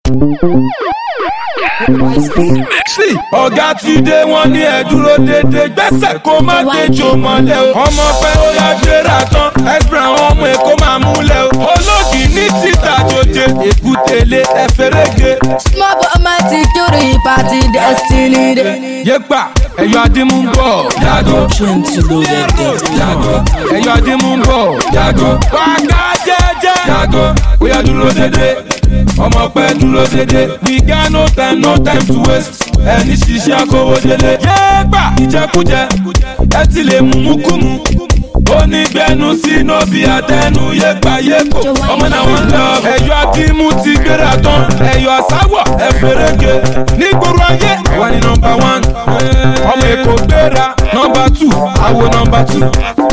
sí ọ̀gá ti dé wọn ní ẹ dúró dédé gbẹ́sẹ̀ kó má déjò mọ́lẹ̀ o ọmọ pẹ́ ó yá gbéra tán ẹ̀sìpìrì àwọn ọmọ èkó máa múlẹ̀ o olóògì ní títà jòjè èkútélé ẹ̀fẹ̀rẹ̀gẹ̀. Small but mighty to the party destiny day. yépa ẹ̀yọ́ adímú ń bọ̀ yàgò yàgò ẹ̀yọ́ adímú ń bọ̀ yàgò wákà jẹ́jẹ́ yàgò ó yá dúró dédé ọmọ pẹ́ dúró dédé we got no time no time to waste ẹni ṣiṣẹ́ akówó délé yépa ìjẹkújẹ ẹ ti lè mú mú kú mu onígbẹnu sínú bí àtẹnu yépa yépo ọmọ náà wọn lọ ẹyọ akímú ti gbéra tán ẹyọ sáwọ ẹfẹrẹgẹ nígboro ayé wà ní nọmba one ọmọ èkó gbéra nọmba two àwo nọmba two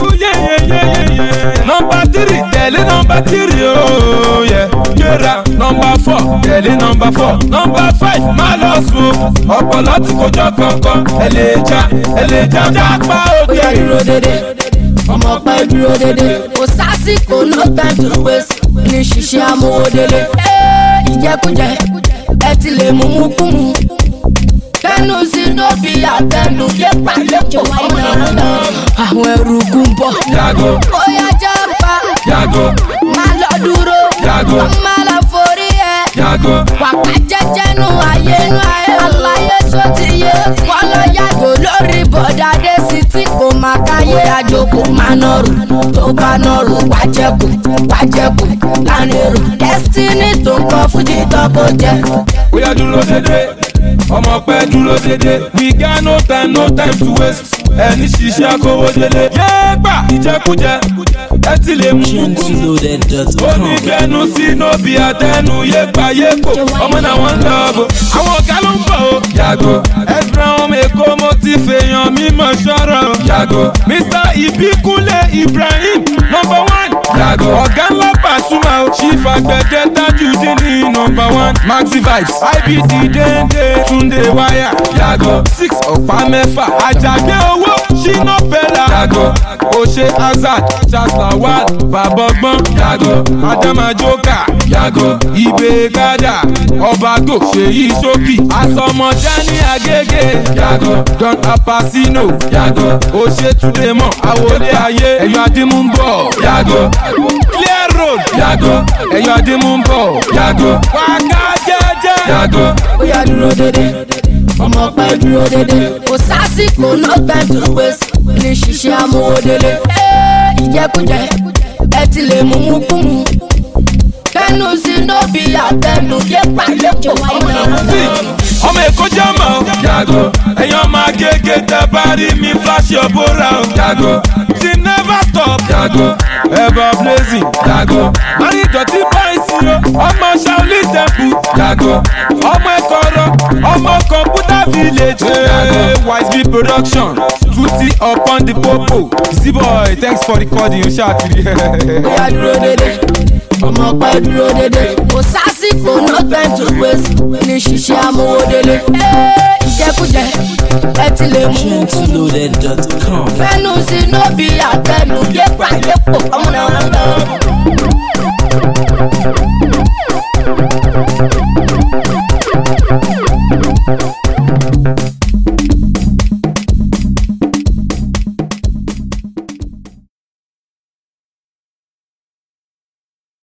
nọmba three tẹ̀lé nọmba three ooo yẹ gbéra nọmba four tẹ̀lé nọmba four nọmba five má lọ sùn ọpọlọ tí kò jọ kankan ẹ lè já ẹ lè já jápa Ó òkè. yá dúró dédé. Ọmọ pẹ́ dúró dédé. Kò sásìkò no time to waste. Ní ṣiṣẹ́ amówódélé. Ẹ́ ìjẹkújẹ ẹ ti lè mú mú kú mu. Kẹ́nu sí ló fi àtẹnu lépa lépo ọmọ náà. Àwọn ẹrù gùn bọ̀. yàgò Ó yá jápa. yàgò Má lọ dúró. Yàgò. Má lọ forí ẹ. yàgò Wàpá jẹ́jẹ́ nu ayé nu ayé. Àlàyé tó ti yé. Wọ́n lọ yàgò lórí bọ̀dá dé sí tí kò máa káyé. Àjò kò máa nọrù. Tó bá nọrù wá jẹ́kù. Wá jẹ́kù lánàá èrò. Destiny tó ń kọ́ fújì tó kò jẹ́. ó yá dúró dédé ọmọ pẹ́ dúró dédé we got no time no time to waste ẹni ṣiṣẹ́ akówó délé yéèpà ìjẹkújẹ ẹ ti lè mú kúkú onígbẹnu sínú bí àtẹnu yéèpà yéèpò ọmọ náà wọn ń lọ bò àwọn ọ̀gá ló ń bọ̀ o yàgò ẹ̀sìnrán ọmọ èkó mo ti fèèyàn mímọ̀ sọ̀rọ̀ o yàgò mr ìbíkúnlé ibrahim number one yàgò ọ̀gá ńlá pàṣùmà o chief àgbẹ̀dẹ tajudeen ní number one maxi vibes ibd déndé túndé wáyà yàgò six ọ̀pá mẹ́fà àjàgbé owó ṣínà bẹ́là yàgò òṣè hazard charles lawal bàbọ̀gbọ́n yàgò adama joker yàgò ibè gádà ọbàgò ṣèyí sókì àsọmọdá ní agége yàgò don apasino yàgò òṣè túndémọ̀ àwòlé ayé ẹ̀yọ́ adímú ń bọ̀ yàgò clear road yàgò ẹ̀yọ́ adímú ń bọ̀ yàgò wákà jẹ́jẹ́ yàgò. Ó yá dúró dédé. Ọmọ pẹ́ dúró dédé. Kò sásìkò no time to waste. Ní ṣiṣẹ́ amówódélé. Ẹ́ ìjẹkújẹ ẹ ti lè mú mú kú mu. Kẹ́nu sí ló fi àtẹnu lépa lépo ọmọ sí náà. ọmọ èkó jẹ́ mọ̀ ọ́. yàgò ẹ̀yàn máa gègé tẹ bá rí mi flash your bora o. yàgò ti never stop. yàgò ever blazing. yàgò mari dọ̀tí báyìí o ọmọ shaolin temple. yàgò ọmọ ẹ̀kọ́rọ̀ ọmọ computer village. yàgò wise bee production tuti upon the popo. z-boy thanks for recording o ṣáà kiri. Ó yá dúró dédé. Ọmọ pẹ́ dúró dédé. Kò sásìkò no time to waste. Ní ṣiṣẹ́ amówódélé. Ẹ́ ìjẹkújẹ ẹ ti lè mú mú kú mu. Loaded.com. Fẹ́nu sí ló fi àtẹnu lépa lépo ọmọ náà.